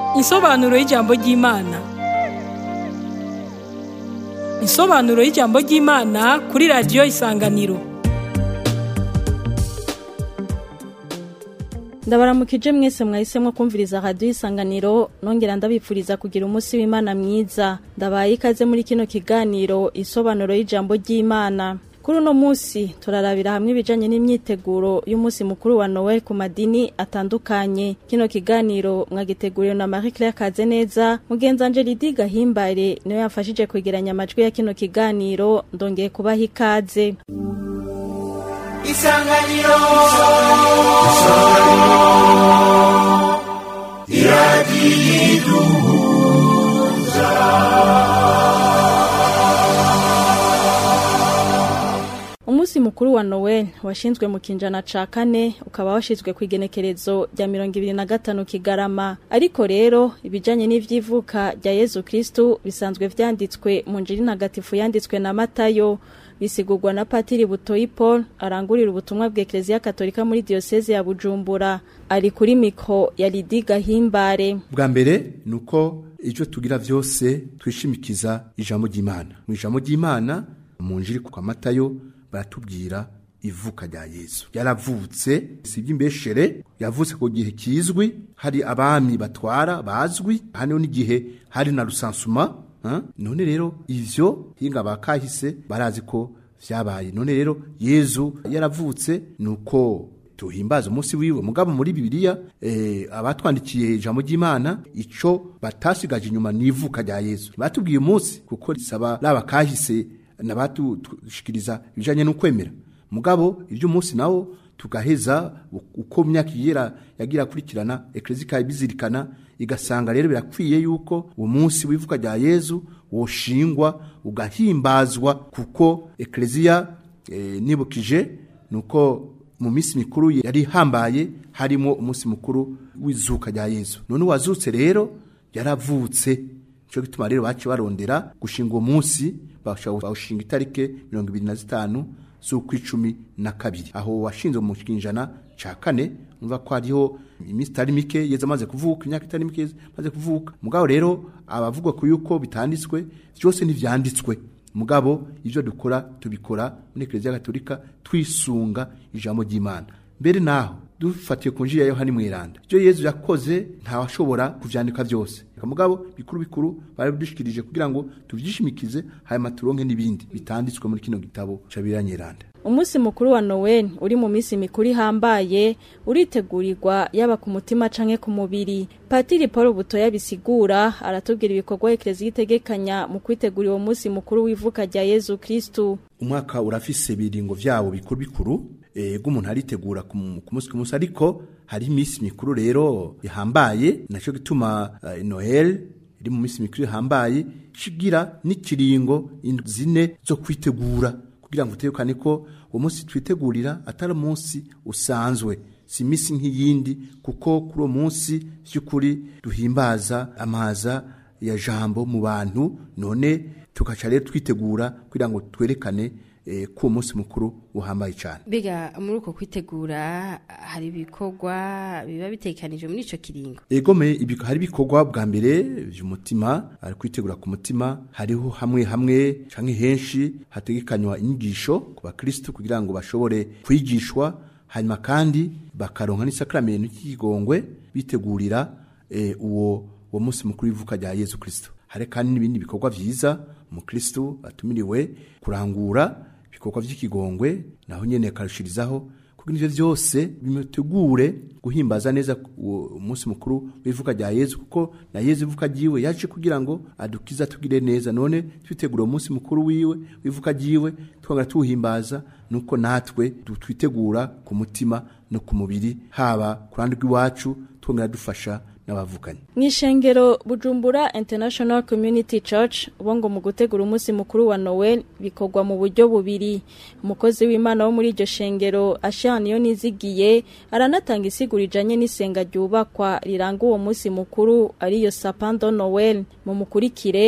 Insobanuro y'ijambo ry'Imana. Insobanuro y'ijambo ry'Imana kuri radiyo Isanganiro. ndabaramukije mwese mwahisemo kumviriza radiyo isanganiro nongera ndabipfuriza kugira umunsi w'imana mwiza ndabaye ikaze muri kino kiganiro isobanuro y'ijambo ry'imana kuri uno munsi turarabira hamwe ibijanye n'imyiteguro y'umunsi mukuru wa noel ku madini atandukanye kino kiganiro mwagiteguriwe na marie claire kazeneza mugenzi wanje lidi gahimbare niwe yafashije kwegeranya amajwi ya kino kiganiro ndongeye kubaha ikaze isanganiro umunsi mukuru wa noel washinzwe mu kinjana ca kane ukaba washizwe ku igenekerezo rya mirongo ibiri na gatanu kigarama ariko rero ibijanye n'ivyivuka rya yezu kristu bisanzwe vyanditswe mu njiri ntagatifu yanditswe na matayo bisigurwa na patiri butoyi paul arangurira ubutumwa bwa ekereziya katolika muri diyoseze ya bujumbura ari kuri mikro ya lidi gahimbare bwa mbere ni uko ivyo tugira vyose twishimikiza ijambo ry'imana mu ijambo ry'imana mu njiri kwa matayo baratubwira ivuka rya yesu yaravutse si iby'imbeshere yavutse ku gihe kizwi hari abami batwara bazwi hano n'igihe hari na rusansuma ha? none rero ivyo hinga bakahise barazi ko vyabaye none rero yezu yaravutse nuko tuhimbaza umunsi wiwe mugabo muri bibiliya eh, abatwandikiye ijambo ry'imana ico batasigaje inyuma n'ivuka rya yesu batubwiye umunsi kuko risaba laba kahise nabatushikiriza ibijanye n'ukwemera mugabo ivy'umunsi nawo tugaheza uko myaka yera yagira kurikirana eklezia ikabizirikana igasanga rero birakwiye yuko uwo munsi wivuka rya yezu woshingwa ugahimbazwa kuko eklezia e, nibukije nuko mu minsi mikuru yari hambaye harimo umunsi mukuru w'izuka rya yezu none uwazutse rero yaravutse cyo gituma rero baci barondera gushinga uwo munsi bawushinga itarike mirongo ibiri na zitanu z'ukwicumi na kabiri aho washinzwe mu kinjana ca kane umva ko hariho iminsi itari mike yeze amaze kuvuka imyaka itari mike yeze amaze kuvuka mugabo rero abavuga ku yuko bitanditswe byose ntivyanditswe mugabo ivyo dukora tubikora muri eklezia gatolika twisunga ijambo ry'imana mbere naho dufatiye ku njiri ya yohani mweranda ibyo yezu yakoze ntawashobora kuvyandika byose mugabo bikuru bikuru barabidushikirije kugira ngo tuvyishimikize hanyuma turonke n'ibindi bitanditswe muri kino gitabo ca biranyeranda umunsi mukuru wa noel uri mu minsi mikuru ihambaye uritegurirwa yaba ku mutima canke ku mubiri patiri paul butoya bisigura aratubwira ibikorwa ekereziya itegekanya mu kwitegura uwo munsi mukuru w'ivuka rya yezu kristu umwaka urafise ibiringo vyabo bikuru bikuru ego umuntu aritegura ku munsi ku munsi ariko hari iminsi mikuru rero ihambaye naco gituma uh, noel iri mu minsi mikuru ihambaye shigira n'ikiringo zine zo kwitegura kugira ngo utekane ko uwo munsi twitegurira atari umunsi usanzwe si imisi nk'iyindi kuko kuri uwo munsi by'ukuri duhimbaza amaza ya jambo mu bantu none tugaca rero twitegura kugira ngo twerekane eh, ko uwo munsi mukuru uhambaye cyane Biga muri uko kwitegura hari ibikorwa biba bitekanije muri ico kiringo. egome ibiko hari ibikorwa bwa mbere vy'umutima ari kwitegura ku mutima hariho hamwe hamwe canke henshi hategekanywa inyigisho ku bakristo kugira ngo bashobore kwigishwa hanyuma kandi bakaronka n'isakramento cy'igongwe bitegurira eh, uwo uwo munsi mukuru w'ivuka rya Yezu Kristo hari kandi n'ibindi bikorwa vyiza umukristo atumiriwe kurangura ibikorwa vy'ikigongwe naho nyene akarushirizaho kugira ivyo vyose bimutegure guhimbaza neza umunsi mukuru w'ivuka rya Yezu kuko na Yezu ivuka ryiwe yaje kugira ngo adukiza tugire neza none twitegura umunsi mukuru wiwe w'ivuka ryiwe twongera tuwuhimbaza nuko natwe twitegura ku mutima no ku mubiri haba ku ruhande rw'iwacu twongera dufasha n'abavukanye mw'ishengero bujumbura international community church bo ngo mu gutegura umunsi mukuru wa noel bikorwa mu buryo bubiri umukozi w'imana wo muri iryo shengero ashana iyo nizigiye aranatanga isigura ijanye n'isenga ryubakwa riranga uwo munsi mukuru ariyo sapando noel mu mukurikire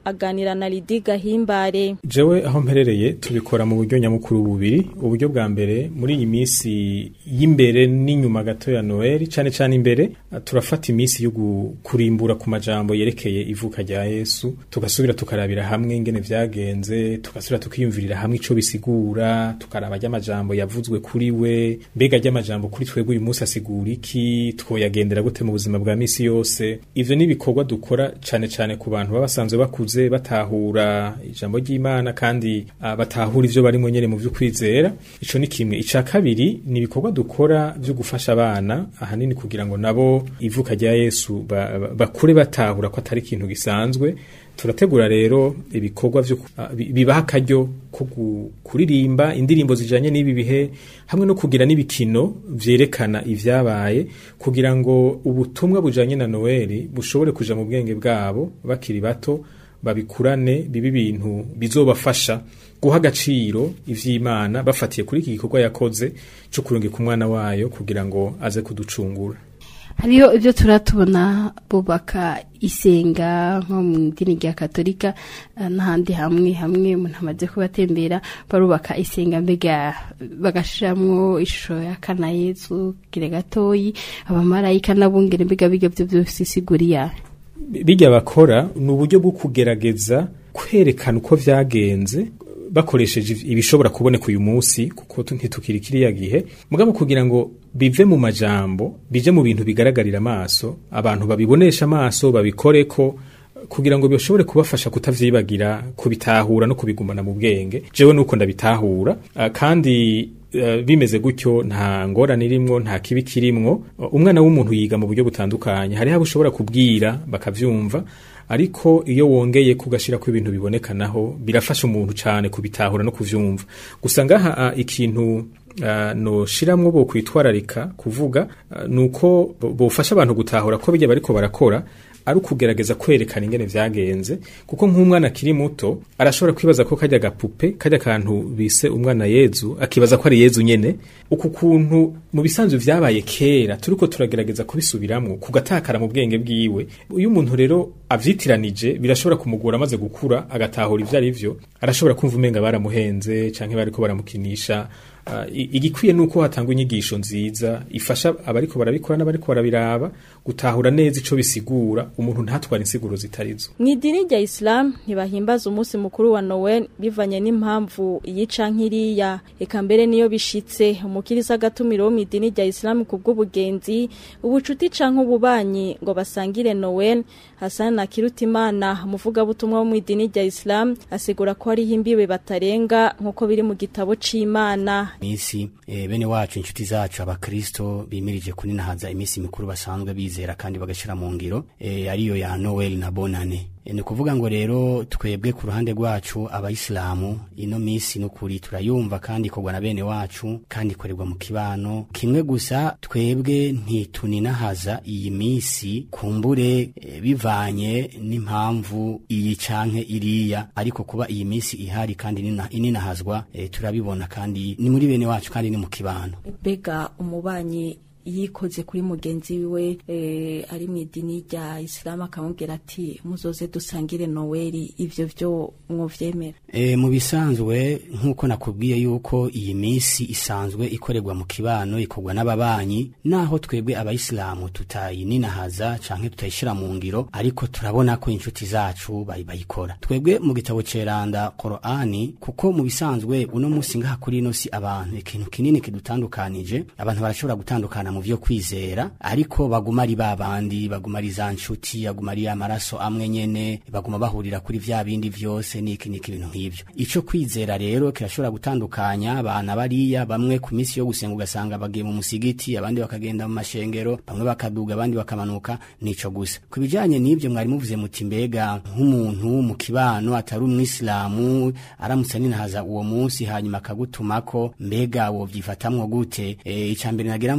aganira na Lidi Gahimbare jewe aho mperereye tubikora mu buryo nyamukuru bubiri uburyo bwa mbere muri iyi minsi y'imbere n'inyuma gato ya Noel cyane cyane imbere turafata iminsi yo kurimbura ku majambo yerekeye ivuka rya Yesu tugasubira tukarabira hamwe ingene vyagenze tugasubira tukiyumvirira hamwe ico bisigura tukaraba ry'amajambo yavuzwe kuri we mbega ry'amajambo kuri twebwe uyu munsi asigura iki twoyagendera gute mu buzima bwa misi yose ivyo ni ibikorwa dukora cyane cyane ku bantu baba basanzwe bakuze batahura ijambo ry'Imana kandi uh, batahura ivyo barimo nyene mu vy'ukwizera ico ni kimwe ica kabiri ni ibikorwa dukora byo gufasha abana ahanini kugira ngo nabo ivuka rya Yesu bakure ba, batahura ko atari ikintu gisanzwe turategura rero ibikorwa byo uh, bibaha akaryo ko kuririmba indirimbo zijanye n'ibi bihe hamwe no kugira n'ibikino vyerekana ivyabaye kugira ngo ubutumwa bujanye na Noeli bushobore kuja mu bwenge bwabo bakiri bato babikurane bibi bintu bizobafasha guha agaciro ivy'Imana bafatiye kuri iki gikorwa yakoze cyo kurungika umwana wayo kugira ngo aze kuducungura hariho ibyo turatubona bubaka isenga nko mu idini rya katolika n'ahandi hamwe hamwe umuntu amaze kubatembera barubaka isenga mbega bagashiramwo ishusho ya kana yesu kire gatoyi abamarayika n'abungere mbega biga byo byose isiguriya bijya bakora ni uburyo bwo kugerageza kwerekana uko vyagenze bakoresheje ibishobora kuboneka uyu munsi kuko ntitukiri kiriya gihe mugabo kugira ngo bive mu majambo bije mu bintu bigaragarira amaso abantu babibonesha amaso babikoreko kugira ngo bishobore kubafasha kutavyibagira kubitahura no kubigumana mu bwenge jewe nuko ndabitahura kandi Uh, bimeze gutyo nta ngorane irimwo nta kibi kirimwo umwana w'umuntu yiga mu buryo butandukanye hariho abo ushobora kubwira bakavyumva ariko iyo wongeye kugashira ko ibintu bibonekanaho birafasha umuntu cyane kubitahura no kuvyumva gusa ngaha uh, ikintu Uh, no shiramwo bo kwitwararika kuvuga uh, nuko bofasha abantu gutahura ko bijya bariko barakora ari ukugerageza kwerekana ingene vyagenze kuko nk'umwana akiri muto arashobora kwibaza ko kajya gapupe kajya kantu bise umwana Yezu akibaza ko ari Yezu nyene uku kuntu mu bisanzwe vyabaye kera turiko turagerageza kubisubiramwo kugatakara mu bwenge bwiwe uyu muntu rero avyitiranije birashobora kumugora amaze gukura agatahura ivyo ari vyo arashobora kumva umenga baramuhenze canke bariko baramukinisha Uh, igikwiye nuko hatangwa inyigisho nziza ifasha abariko barabikora n'abariko barabiraba gutahura neza ico bisigura umuntu ntatwara insiguro zitarizo mu idini rya Islam ntibahimbaza umunsi mukuru wa Noel bivanye n'impamvu yica nkiriya eka mbere niyo bishitse umukirisa agatumiro wo mu idini rya Islam kubw'ubugenzi ubucuti canke ububanyi ngo basangire Noel Hassan Nakirutimana umuvuga butumwa wo mu idini rya Islam asigura ko ari himbiwe batarenga nkuko biri mu gitabo c'Imana misi e, bene wacu inshuti zacu abakristo bimirije kuninahaza imisi mikuru basanzwe bizera kandi bagashira mu ngiro e, ariyo ya Noel na Bonane e, ni kuvuga ngo rero twebwe ku ruhande rwacu abayisilamu ino misi nukuri turayumva kandi ikorwa na bene wacu kandi ikorerwa mu kibano kimwe gusa twebwe ntituninahaza iyi misi kumbure e, bivanye n'impamvu iyi canke iriya ariko kuba iyi misi ihari kandi inina, ininahazwa e, turabibona kandi ni muri bene wacu kandi ni mu kibano bega umubanyi yikoze kuri mugenzi wiwe e, ari mu idini rya Islam akamubwira ati muzoze dusangire Noeli ivyo vyo mwovyemera e, mu bisanzwe nkuko nakubwiye yuko iyi misi isanzwe ikorerwa mu kibano ikorwa n'ababanyi naho twebwe abayisilamu tutayininahaza canke tutayishira mu ngiro ariko turabona ko inshuti zacu bayikora twebwe mu gitabo ceranda Qur'ani kuko mu bisanzwe uno musi ngaha kuri ino si abantu ikintu kinini kidutandukanije abantu barashobora gutandukana mu vyo kwizera ariko baguma ari babandi baguma ari za nshuti baguma ari amaraso amwe nyene baguma bahurira kuri vya bindi vyose niki niki ibintu nk'ivyo ico kwizera rero kirashobora gutandukanya abana bariya bamwe ku misi yo gusenga ugasanga bagiye mu musigiti abandi bakagenda mu mashengero bamwe bakaduga abandi bakamanuka nico gusa ku bijanye n'ivyo mwari muvuze muti mbega nk'umuntu mu kibano atari umwisilamu aramutse ninahaza uwo munsi hanyuma akagutumako mbega wovyifatamwo gute e, icambere nagira mvuge nuko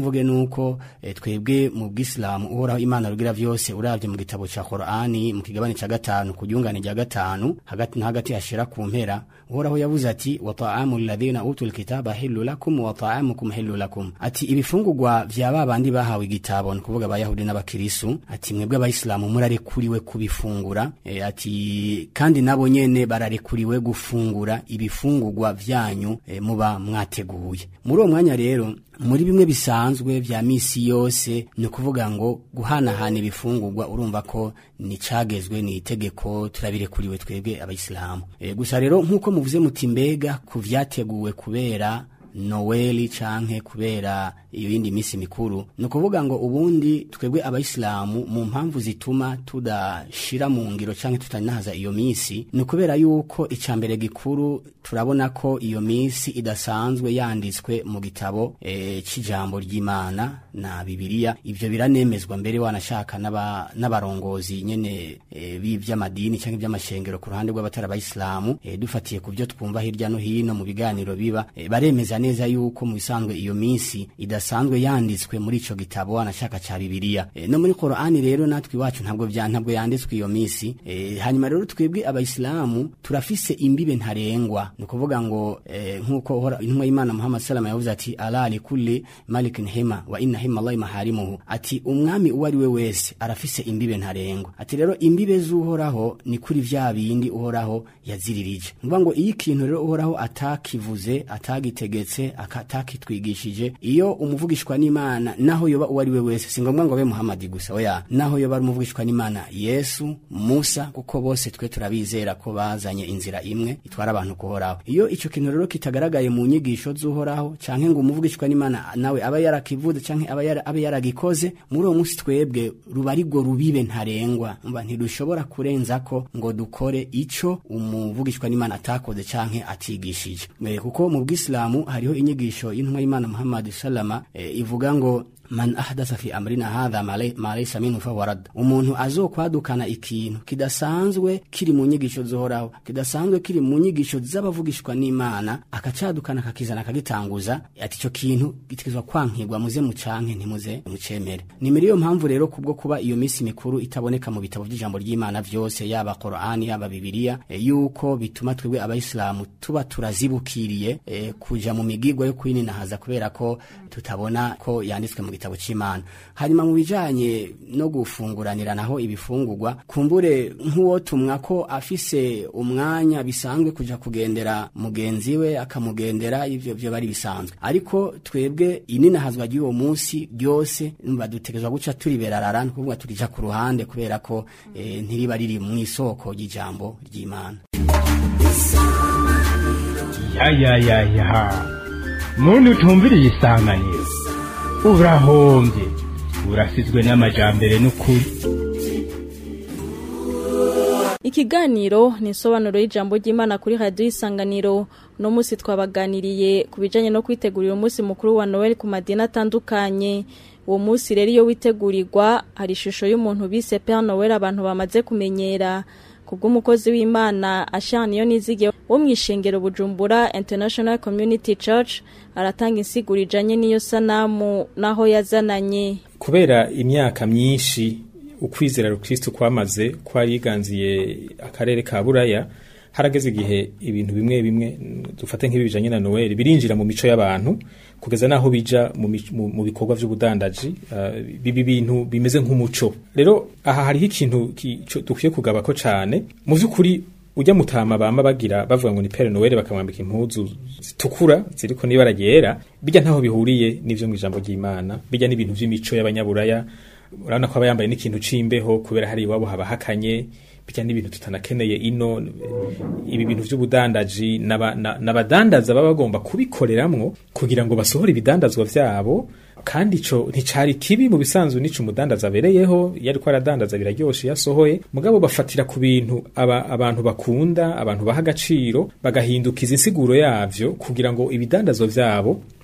nuko eh, twebwe mu bw'Islam uhoraho Imana rugira vyose uravye mu gitabo ca Qur'ani mu kigabane ca gatanu ku ryungane rya gatanu hagati na hagati hashira ku mpera uhoraho yavuze ati wa ta'amul ladhina utul kitaba hillu lakum wa ta'amukum hillu lakum ati ibifungurwa vya babandi bahawe igitabo ni kuvuga abayahudi n'abakirisu ati mwebwe abayisilamu murarekuriwe kubifungura e, ati kandi nabo nyene bararekuriwe gufungura ibifungurwa vyanyu e, muba mwateguye muri uwo mwanya rero muri bimwe bisanzwe vya misi yose ni ukuvuga ngo guhanahana ibifungurwa urumva ko ni cagezwe ni itegeko turabirekuriwe twebwe abayisilamu e, gusa rero nk'uko muvuze muti mbega ku vyateguwe kubera noweli canke kubera iyo yindi misi mikuru ni ukuvuga ngo ubundi twebwe abayisilamu mu mpamvu zituma tudashira mu ngiro canke tutanahaza iyo misi ni ukubera yuko ica mbere gikuru turabona ko iyo misi idasanzwe yanditswe mu gitabo e, c'ijambo ry'imana na bibiliya ivyo biranemezwa mbere wanashaka n'abarongozi nyene e, b'ivy'amadini canke ivy'amashengero ku ruhande rw'abatari abayisilamu e, dufatiye ku vyo twumva hirya no hino mu biganiro biba e, baremeza neza yuko mu bisanzwe iyo misi idasanzwe yanditswe muri ico gitabo anashaka ca bibiliya e, no muri Qur'ani rero natwe iwacu ntabwo vya ntabwo yanditswe iyo misi e, hanyuma rero twebwe abayisilamu turafise imbibe ntarengwa ni ukuvuga ngo e, nk'uko intumwa y'Imana Muhammad salama yavuze ati ala li kulli malikin hima wa inna hima Allah maharimuhu ati umwami uwo ari we wese arafise imbibe ntarengwa ati rero imbibe z'uhoraho ni kuri vya bindi uhoraho yaziririje ni ngo iyo ikintu rero uhoraho atakivuze atagitegetse atakitwigishije iyo umuvugishwa n'imana naho yoba uwo ari we wese si ngombwa ngo abe muhamadi gusa oya naho yoba ari umuvugishwa n'imana yesu musa kuko bose twe turabizera ko bazanye inzira imwe itwara abantu kuhoraho iyo ico kintu rero kitagaragaye mu nyigisho z'uhoraho canke ngo umuvugishwa n'imana nawe aba yarakivuze canke aba yara, abe yaragikoze muri uwo munsi twebwe ruba ari rwo rubibe ntarengwa mba ntidushobora kurenza ko ngo dukore ico umuvugishwa n'imana atakoze canke atigishije kuko mu bw'isilamu hariho inyigisho y'intumwa y'imana muhammad salama e, ivuga ngo man ahdatha fi amrina hadha ma laysa minhu fahuwa rad umuntu azokwadukana ikintu kidasanzwe kiri mu nyigisho zohoraho kidasanzwe kiri mu nyigisho z'abavugishwa n'imana akacadukana akakizana akagitanguza ati ico kintu gitegezwa kwankirwa muze mucanke ntimuze mucemere ni muri iyo mpamvu rero kubwo kuba iyo misi mikuru itaboneka mu bitabo by'ijambo ry'imana vyose yaba Qur'ani yaba Bibiliya e, yuko bituma twebwe abayisilamu tuba turazibukiriye e, kuja mu migigwa yo kwininahaza kubera ko tutabona ko yanditswe mu gitabo c'Imana hanyuma mu bijanye no gufunguranira naho ibifungurwa kumbure nk'uwo tumwa ko afise umwanya bisanzwe kuja kugendera mugenzi we akamugendera ivyo vyo bari bisanzwe ariko twebwe ininahazwa ry'uwo munsi ryose badutegezwa guca turiberarara ni kuvuga turija ku ruhande kubera ko e, ntiriba riri mu isoko ry'ijambo ry'Imana ya ya ya ya muntu utumviriye isanganiro urahombye urasizwe n'amajambere n'ukuri ikiganiro ni isobanuro y'ijambo ry'imana kuri radiyo isanganiro uno munsi twabaganiriye ku bijyanye no kwitegurira umunsi mukuru wa noel ku madini atandukanye uwo munsi rero iyo witegurirwa hari ishusho y'umuntu bise pere noel abantu bamaze kumenyera kubw'umukozi w'imana ashana iyo nizige wo mu ishengero bujumbura international community church aratanga insiguro ijanye n'iyo sanamu naho yazananye kubera imyaka myinshi ukwizera rukristo kwamaze kwariganziye akarere ka buraya harageze igihe ibintu bimwe bimwe dufate nk'ibijanye na Noel birinjira mu mico y'abantu kugeza naho bija mu, mu bikorwa vy'ubudandaji uh, bibi bintu bimeze nk'umuco rero aha hariho ikintu dukwiye kugabako cane mu vy'ukuri ujya mutama bama bagira bavuga ngo ni Père Noel bakamwambika impuzu zitukura ziriko n'ibara ryera bijya ntaho bihuriye n'ivyo mu ijambo ry'Imana bijya n'ibintu vy'imico y'abanyaburaya urabona ko aba yambaye n'ikintu c'imbeho kubera hari iwabo haba hakanye bijya n'ibintu tutanakeneye ino ibi bintu vy'ubudandaji n'abadandaza baba bagomba kubikoreramwo kugira ngo basohore ibidandazwa vyabo kandi ico nticari kibi mu bisanzwe nico umudandaza abereyeho iyo ariko aradandaza biraryoshe yasohoye mugabo bafatira ku bintu aba, abantu bakunda abantu baha agaciro bagahindukiza insiguro yavyo kugira ngo ibidandazwa vyabo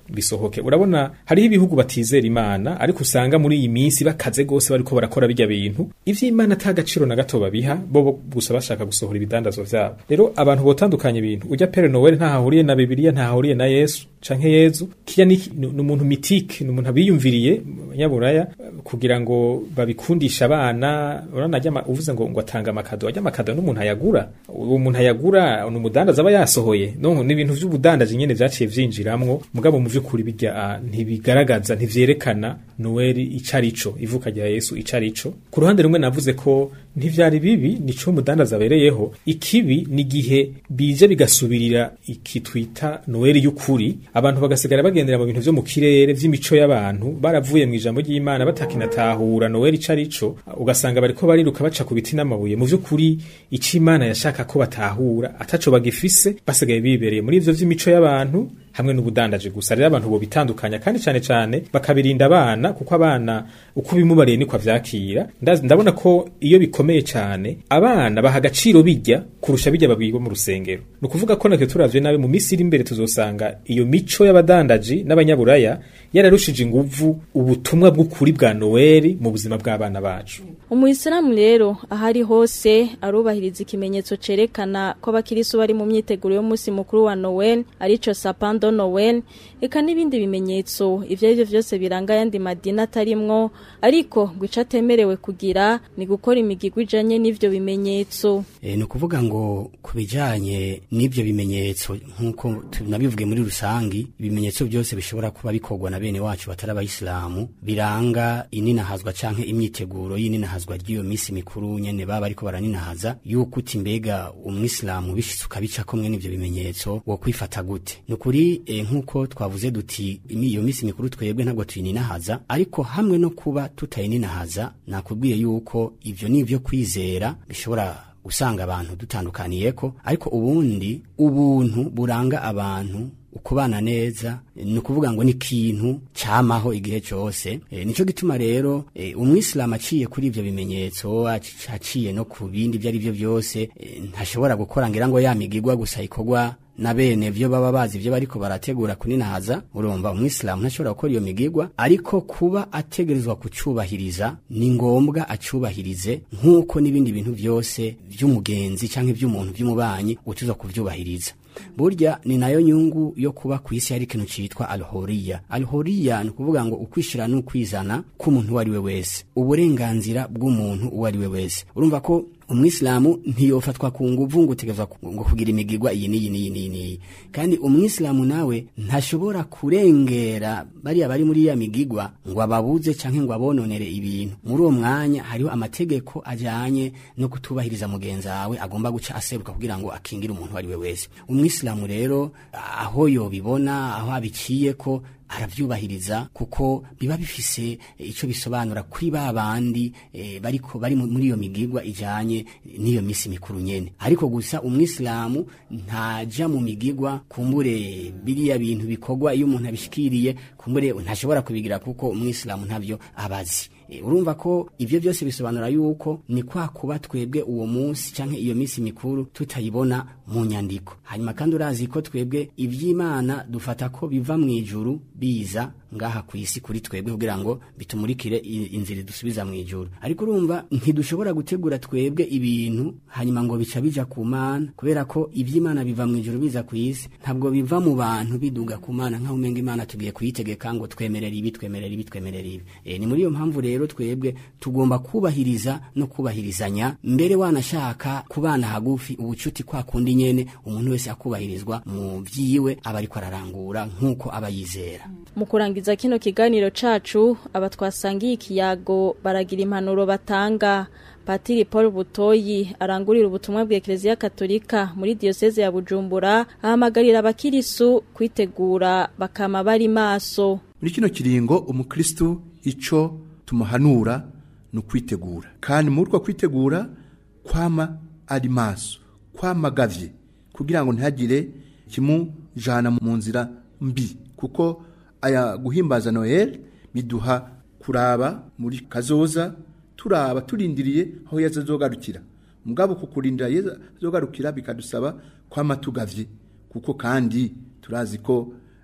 bisohoke urabona hariho ibihugu batizera imana ariko usanga muri iyi minsi bakaze gose bariko barakora bijya bintu ivy'imana ata gaciro na gato babiha bo bo gusa bashaka gusohora ibidandazwa vyabo rero abantu botandukanye ibintu ujya pere noel ntahahuriye na bibiliya ntahahuriye na yesu canke yezu kiya ni ni umuntu mitike ni umuntu abiyumviriye abanyaburaya kugira ngo babikundisha abana urana ajya ama- uvuze ngo ngo atanga amakado ajya amakado n'umuntu ayagura uwo muntu ayagura ni umudandaza aba yasohoye no ni ibintu vy'ubudandaji nyene vyaciye vyinjiramwo mugabo mu vy'ukuri bijya ah, ntibigaragaza ntivyerekana noel icarico ivuka rya yesu icarico ku ruhande rumwe navuze ko ntivyari bibi nico umudandaza abereyeho ikibi ni gihe bije bigasubirira iki twita noel y'ukuri abantu bagasigara bagendera mu bintu vyo mu kirere vy'imico y'abantu baravuye mu ijambo ry'imana batakinatahura noel icarico ugasanga bariko bariruka baca ku biti n'amabuye mu vy'ukuri ico imana yashaka ko batahura ataco bagifise basigaye bibereye muri ivyo vy'imico y'abantu hamwe n'ubudandaje gusa rero abantu bo bitandukanya kandi cyane cyane bakabirinda abana kuko abana uko bimubariye niko avyakira Ndazi- ndabona ko iyo bikomeye cyane abana baha agaciro bijya kurusha bijya babwiwe mu rusengero ni ukuvuga ko natwe turavye nawe mu minsi iri imbere tuzosanga iyo mico y'abadandaji n'abanyaburaya yararushije inguvu ubutumwa bw'ukuri bwa noweli mu buzima bw'abana bacu umuyisilamu rero ahari hose arubahiriza ikimenyetso cerekana ko abakirisu bari mu myiteguro y'umunsi mukuru wa noel arico sapando noel eka n'ibindi bimenyetso ivyo arivyo vyose biranga ayandi madini atarimwo ariko ngo ico atemerewe kugira ni gukora imigigwa ijanye n'ivyo bimenyetso E, ni ukuvuga ngo ku bijyanye n'ibyo bimenyetso nk'uko tunabivuge muri rusangi ibimenyetso byose bishobora kuba bikorwa na bene wacu batari abayisilamu biranga ininahazwa canke imyiteguro y'ininahazwa ry'iyo minsi mikuru nyene baba ariko baraninahaza yuko uti mbega umwisilamu bishitse ukabica komwe n'ivyo bimenyetso wo kwifata gute ni ukuri e, nk'uko twavuze duti imi- iyo minsi mikuru twebwe ntabwo tuyininahaza ariko hamwe no kuba tutayininahaza nakubwiye yuko ivyo ni ivyo kwizera bishobora usanga abantu dutandukaniyeko ariko ubundi ubuntu buranga abantu ukubana neza ni ukuvuga ngo ni ikintu cyamaho igihe cyose e, nicyo gituma rero e, umwisilamu aciye kuri ibyo bimenyetso aci- aciye no ku bindi ibyo ari byo byose e, ntashobora gukora ngira ngo yamigigwa gusa ikorwa na bene vyo baba bazi ivyo bariko barategura kuninahaza urumva umwisilamu ntashobora gukora iyo migigwa ariko kuba ategerezwa kucubahiriza ni ngombwa acubahirize nk'uko n'ibindi bintu vyose vy'umugenzi canke vy'umuntu vy'umubanyi utuza kuvyubahiriza burya ni nayo nyungu yo kuba ku isi hari ikintu citwa alhoriya alhoriya ni ukuvuga ngo ukwishira n'ukwizana k'umuntu uwo ari we wese uburenganzira bw'umuntu uwo ari we wese urumva ko umwisilamu ntiyofatwa ku nguvu ngo utegerezwa ku- ngo kugira imigigwa iyi n'iyi n'iyi n'iyi n'iyi kandi umwisilamu nawe ntashobora kurengera bariya bari muri ya migigwa ngo ababuze canke ngo abononere ibintu muri uwo mwanya hariho amategeko ajanye no kutubahiriza mugenzi wawe agomba guca aseruka kugira ngo akingire umuntu uwo ari we wese umwisilamu rero aho yobibona aho abiciye ko aravyubahiriza kuko biba bifise eh, ico bisobanura kuri ba bandi eh, bariko bari mu- muri iyo migigwa ijanye n'iyo misi mikuru nyene ariko gusa umwisilamu ntaja mu migigwa kumbure biriya bintu bikorwa iyo umuntu abishikiriye kumbure ntashobora kubigira kuko umwisilamu ntavyo abazi E, urumva ko ivyo byose bisobanura yuko ni kwa kuba twebwe uwo munsi canke iyo misi mikuru tutayibona mu nyandiko hanyuma kandi urazi ko twebwe ivy'imana dufata ko biva mu ijuru biza ngaha ku isi kuri twebwe kugira ngo bitumurikire i- inzira dusubiza mu ijuru ariko urumva ntidushobora gutegura twebwe ibintu hanyuma ngo bica bija ku mana kubera ko ivy'imana biva mu ijuru biza ku isi ntabwo biva mu bantu biduga ku mana nk'aho umenga imana tugiye kuyitegeka ngo twemerere ibi twemerere ibi twemerere ibi e, ni muri iyo mpamvu rero twebwe tugomba kubahiriza no kubahirizanya mbere wanashaka kubana hagufi ubucuti kwa kundi nyene umuntu wese akubahirizwa mu vyiwe aba ariko ararangura nk'uko aba yizera mu kurangiza kino kiganiro cacu aba twasangiye ikiyago baragira impanuro batanga patiri paul butoyi arangurira ubutumwa bwa ekereziya katolika muri diyoseze ya bujumbura ahamagarira abakirisu kwitegura bakama bari maso muri kino kiringo umukristu ico tumuhanura ni ukwitegura kandi muri uko kwitegura kwama ari maso kwama agavye kugira ngo ntihagire kimujana mu nzira mbi kuko aya guhimbaza noel biduha kuraba muri kazoza turaba turindiriye aho yesu azogarukira mugabo kukurindira yesu azogarukira bikadusaba kwama tugavye kuko kandi turazi ko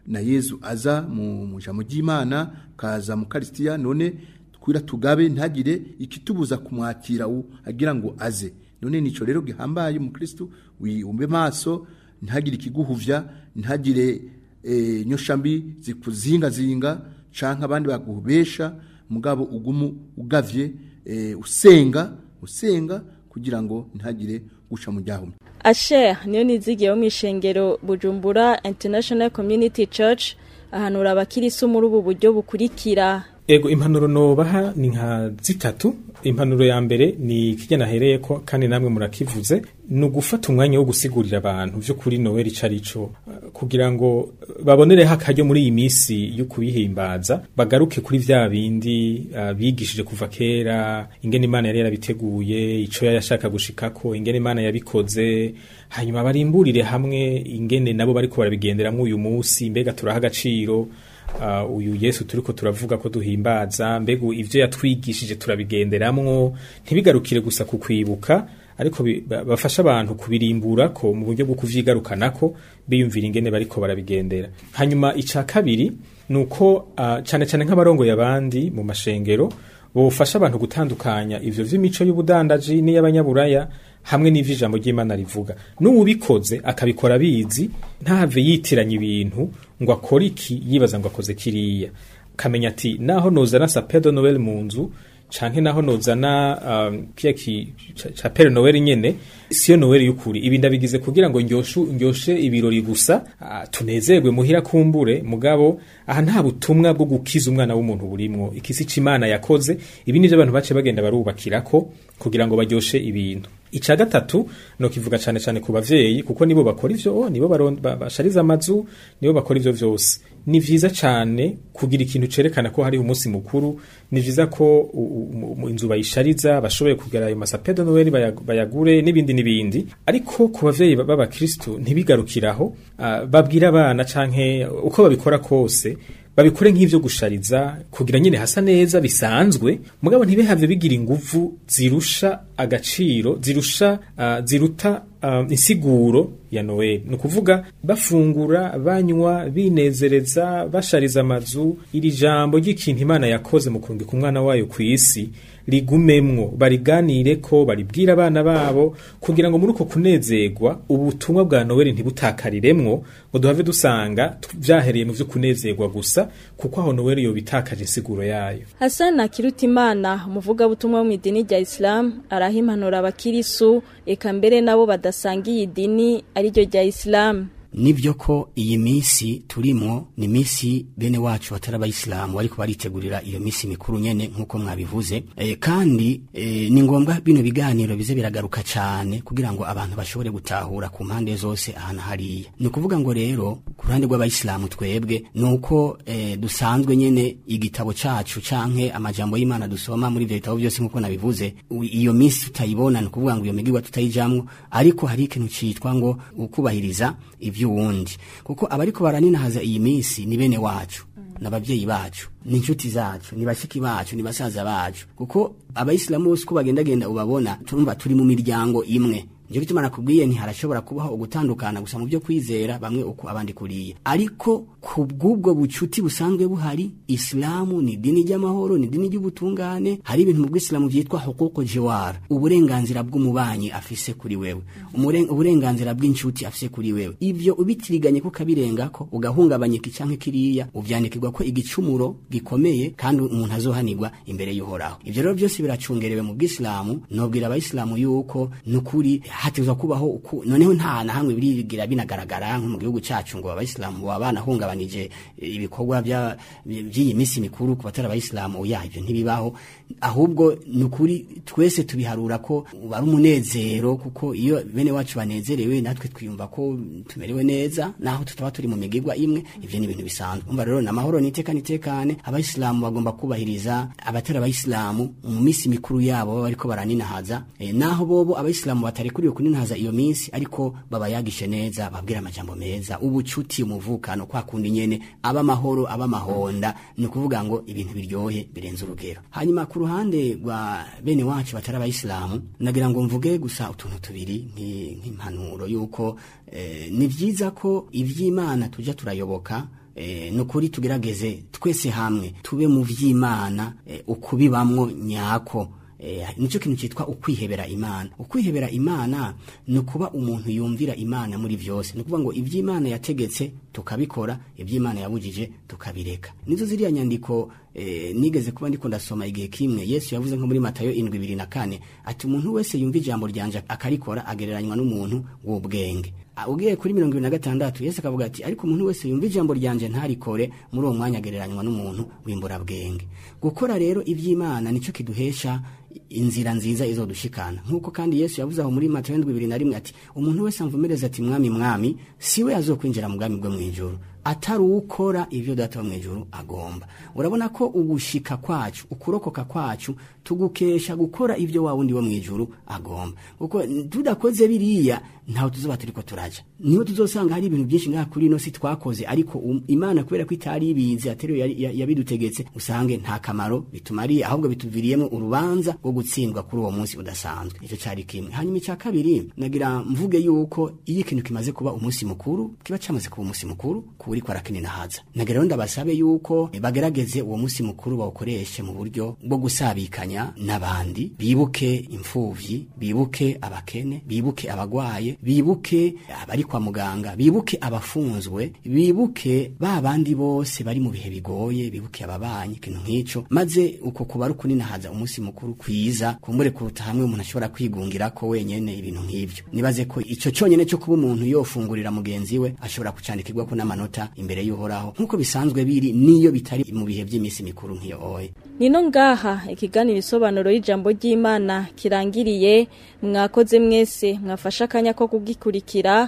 na yezu aza mu mu ijambo ry'imana kaza mu karisitiya none twira tugabe ntagire ikitubuza kumwakira u agira ngo aze none nico rero gihambaye umukristo wumbe maso ntagire ikiguhuvya ntagire e, nyoshambi zikuzingazinga canke abandi baguhubesha mugabo ugumu ugavye e, usenga usenga kugira ngo ntagire guca mu ryahumye asher niyo nizigiye wo mu ishengero bujumbura international community church ahanura abakirisu muri ubu buryo bukurikira Ego impanuro nobaha ni nka zitatu impanuro ya mbere ni kijya nahereye ko kandi namwe murakivuze ni ugufata umwanya wo gusigurira abantu byo kuri Noel icarico kugira ngo babonereho akaryo muri iyi minsi yo kubihimbaza bagaruke kuri vya bindi uh, bigishije kuva kera ingene Imana yari yarabiteguye ico yashaka gushikako ingene Imana yabikoze hanyuma barimburire hamwe ingene nabo bariko barabigenderamwo uyu munsi mbega turaha agaciro uh, uyu Yesu turiko turavuga ko duhimbaza mbega ivyo yatwigishije turabigenderamwo ntibigarukire gusa ku kwibuka ariko bi- ba- bafasha abantu kubirimbura ko mu buryo bwo kuvyigarukanako biyumvira ingene bariko barabigendera hanyuma ica kabiri nuko uh, cane cane nk'abarongoye abandi mu mashengero bofasha abantu gutandukanya ivyo vy'imico y'ubudandaji n'iy'abanyaburaya hamwe n'ivyo ijambo ry'Imana rivuga n'uwubikoze akabikora bizi ntahave yitiranya ibintu ngo akore iki yibaza ngo akoze kiriya kamenya ati naho nozana sapin de Noel mu nzu canke naho nozana um, kiya ki ca- ca Père Noel nyene siyo Noel y'ukuri ibi ndabigize kugira ngo ndyoshu ndyoshe ibirori gusa uh, tunezerwe muhira kumbure mugabo aha nta butumwa bwo gukiza umwana w'umuntu burimwo ikisi c'Imana yakoze ibi nivyo abantu bace bagenda barubakirako kugira ngo baryoshe ibintu ica gatatu no kivuga cane cane ku bavyeyi kuko nibo bakora ivyo oh, nibo baron- ba- bashariza amazu nibo bakora ivyo vyose ni vyiza cane kugira ikintu cerekana ko hari umunsi mukuru ni vyiza ko u- u- mu- inzu bayishariza bashoboye kugera ayo masape de Noel bayag- bayagure n'ibindi n'ibindi ariko ku bavyeyi ba- b'abakristo ntibigarukiraho ah, babwira abana canke uko babikora kose babikore nk'ivyo gushariza kugira nyine hasa neza bisanzwe mugabo ntibihave bigira inguvu zirusha agaciro zirusha uh, ziruta uh, insiguro ya Noel ni ukuvuga bafungura banywa binezereza bashariza amazu iri jambo ry'ikintu Imana yakoze mu kurungika umwana wayo ku isi rigumemwo bariganire ko baribwira abana babo kugira ngo muri uko kunezerwa ubutumwa bwa Noel ntibutakariremwo ngo duhave dusanga tu- vyahereye mu vyo kunezerwa gusa kuko aho Noel yo bitakaje insiguro yayo Hassan Akirutimana umuvugabutumwa wo mu idini rya Islam araha impanuro abakirisu eka mbere nabo badasangiye idini ariryo rya Islam nibyo ko iyi minsi turimwo ni minsi bene wacu batari abayisilamu ariko baritegurira iyo minsi mikuru nyene nk'uko mwabivuze e, kandi e, ni ngombwa bino biganiro bize biragaruka cyane kugira ngo abantu bashobore gutahura ku mpande zose ahantu hariya ni ukuvuga ngo rero ku ruhande rw'abayisilamu twebwe ni uko e, dusanzwe nyene igitabo cacu canke amajambo y'imana dusoma muri ivyo bitabo byose nk'uko nabivuze u- iyo minsi tutayibona ni ukuvuga ngo iyo migirwa tutayijamwo ariko hari ikintu citwa ngo ukubahiriza ivy'uwundi kuko abariko baraninahaza iyi minsi ni bene wacu n'abavyeyi bacu ni inshuti zacu ni bashiki bacu ni basaza bacu kuko abayisilamu bose uko bagendagenda ubabona turumva turi mu miryango imwe Njo gituma nakubwiye nti harashobora kubaho ugutandukana gusa mu byo kwizera bamwe uko abandi kuriya ariko ku bw'ubwo bucuti busanzwe buhari Islamu ni dini ry'amahoro ni dini ry'ubutungane hari ibintu mu bw'Islamu vyitwa huququ jiwar uburenganzira bw'umubanyi afise kuri wewe Umuren- uburenganzira bw'inshuti afise kuri wewe ivyo ubitiriganye kukabirengako ugahungabanya iki canke kiriya uvyandikirwa ko igicumuro gikomeye kandi umuntu azohanirwa imbere y'uhoraho ivyo rero byose biracungerewe mu bw'Islamu nobwira abayisilamu yuko nukuri hatezwa kubaho uku noneho nta na hamwe birigira binagaragara nko mu gihugu cacu ngo abayisilamu baba banahungabanije ibikorwa bya- by'iyi minsi mikuru ku batari abayisilamu oya ivyo ntibibaho ahubwo nukuri twese tubiharura ko ari umunezero kuko iyo bene wacu banezerewe natwe twiyumva ko tumerewe neza naho tutaba turi mu migigwa imwe ivyo ni ibintu bisanzwe umva rero namahoro niteka nitekane abayisilamu bagomba kubahiriza abatari abayisilamu mu minsi mikuru yabo baba bariko baraninahaza e, naho bobo abayisilamu batarekuriwe kuninahaza iyo minsi ariko babayagishe neza babwira amajambo meza ubucuti umuvukano kwa kundi nyene aba amahoro aba amahonda ni ukuvuga ngo ibintu biryohe birenze urugero hanyuma ku ruhande rwa bene wacu batari abayisilamu nagira ngo mvuge gusa utuntu tubiri nki- nk'impanuro yuko eh, ni vyiza ko ivy'imana tuja turayoboka eh, nukuri tugerageze twese hamwe tube mu vy'Imana eh, ukubibamwo nyako Eh, nicyo kintu cyitwa ukwihebera imana ukwihebera imana ni ukuba umuntu yumvira imana muri byose ni ukuvuga ngo iby'imana yategetse tukabikora iby'imana yabujije tukabireka nizo ziriya nyandiko eh, nigeze kuba ndiko ndasoma igihe kimwe yesu yavuze nko muri matayo indwi ibiri na kane ati umuntu wese yumva ijambo ryanje akarikora agereranywa n'umuntu w'ubwenge Ah, ugiye kuri mirongo ibiri na gatandatu yesu akavuga ati ariko umuntu wese yumva ijambo ryanje ntarikore muri uwo mwanya agereranywa n'umuntu w'imburabwenge gukora rero iby'imana nicyo kiduhesha inzira nziza izodushikana nk'uko kandi yesu yavuze aho muri matayo ndwi bibiri na rimwe ati umuntu wese amvumereza ati mwami mwami siwe azokwinjira mu bwami bwo mu ijuru atari ukora ibyo data wo mu ijuru agomba urabona ko ugushika kwacu ukurokoka kwacu tugukesha gukora ibyo wa wundi wo mu ijuru agomba kuko tudakoze biriya ntaho tuzoba turiko turaja niho tuzosanga hari ibintu byinshi ngaha kuri ino si twakoze ariko um, imana kubera ko itari ibizi atari yo yari- ya- yabidutegetse usange nta kamaro bitumariye ahubwo bituviriyemo urubanza rwo gutsindwa kuri uwo munsi udasanzwe icyo cyari kimwe hanyuma icya kabiri nagira mvuge yuko iyo ikintu kimaze kuba umunsi mukuru kiba cyamaze kuba umunsi mukuru ku uri kwarakinina haza nagira rero ndabasabe yuko eh, bagerageze uwo munsi mukuru bawukoreshe mu buryo bwo gusabikanya n'abandi bibuke imfuvyi bibuke abakene bibuke abagwaye bibuke abari kwa muganga bibuke abafunzwe bibuke ba bandi bose bari mu bihe bigoye bibuke ababanyi ikintu nk'ico maze uko kuba ari ukuninahaza umunsi mukuru kwiza kumbure kuruta hamwe umuntu ashobora kwigungira ko wenyene ibintu nk'ivyo nibaze ko ico cyonyene cyo kuba umuntu yofungurira mugenzi we ashobora kucandikirwa ko n'amanota imbere y'uhoraho nk'uko bisanzwe biri niyo bitari mu bihe by'iminsi mikuru nk'iyo oye nino ngaha ikiganiro isobanuro y'ijambo ry'imana kirangiriye mwakoze mwese mwafashe akanya ko kugikurikira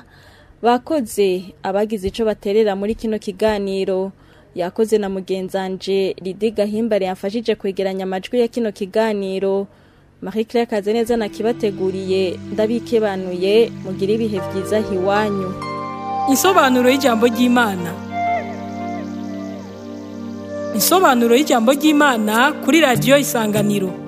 bakoze abagize ico baterera muri kino kiganiro yakoze na mugenzanje Lidi Gahimbare yafashije kwegeranya amajwi ya kino kiganiro Marie Claire Kazeneza nakibateguriye ndabikebanuye mugira ibihe vyiza hiwanyu Insobanuro y'ijambo ry'Imana. Insobanuro y'ijambo ry'Imana kuri radio Isanganiro.